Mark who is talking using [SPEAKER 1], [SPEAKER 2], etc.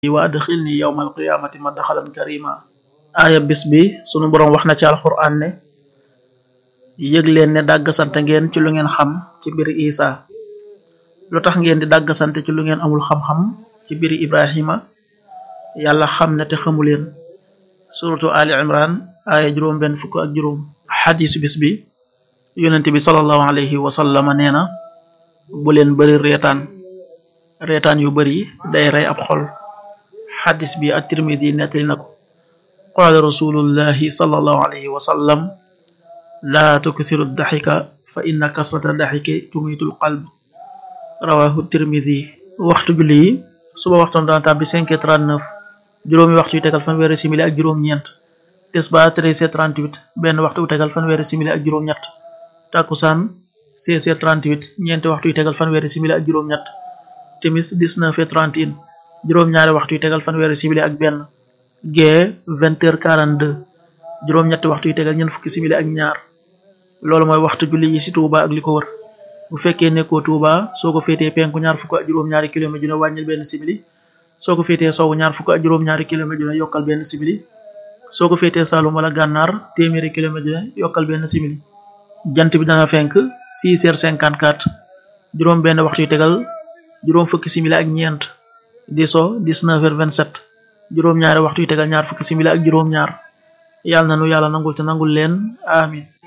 [SPEAKER 1] wa adxilni yawma alqiyamati madxalan karima aaya bis bi sunu boroom wax na ci alquran ne yëg leen ne dàggasante ngeen ci lu ngeen xam ci mbiri isa lu tax ngeen di dàggasante ci lu ngeen amul xam-xam ci mbiri ibrahima yàlla xam ne te xamu leen suratu ali imran aaya juróom benn fukk ak juróom xadisu bis bi yonent bi salallahu alayhi wa sallama nee na bu leen bari reetaan reetaan yu bari day rey ab xol xadis bi at-tirmidi nettali na ko qaala rasulullahi salallahu alayhi wa sallam laa tuksiru daxika fa inna kasrata daxiki tumitul qalb rawahu tirmidi waxtu julli yi suba waxtoon dana tàbbi cinq heures trente-neuf juróomi waxtu yu tegal fanweeri simili ak juróom-ñeent tisbaar treize heures trente-huit benn waxtu yu tegal fanweeri simili ak juróom-ñett takkusaan seize heures trente-huit ñeenti waxtu yu tegal fanweeri simili ak juróom-ñett timis dix-neuf heures trente et un juróom-ñaari waxtu yu tegal fanweeri simili ak benn gee vingt heures quarante-deux juróom-ñetti waxtu yu tegal ñeent fukki simili ak ñaar loolu mooy waxtu julli yi ci Touba ak li ko wër bu fekkee nekkoo Touba soo ko féetee penku ñaar fukk ak juróom-ñaari kilomètre dina wàññil benn simili soo ko féetee sowwu ñaar fukk ak juróom-ñaari kilomètre dina yokkal benn simili soo ko féetee Saloum wala Gànnaar téeméeri kilomètre dina yokkal benn simili jant bi dana fenk six heures cinquante-quatre juróom benn waxtu yu tegal juróom fukki simili ak ñeent di so dix-neuf heures vingt-sept juróom-ñaari waxtu yu tegal ñaar fukki simili ak juróom-ñaar yàlla na nu yàlla nangul te nangul leen amin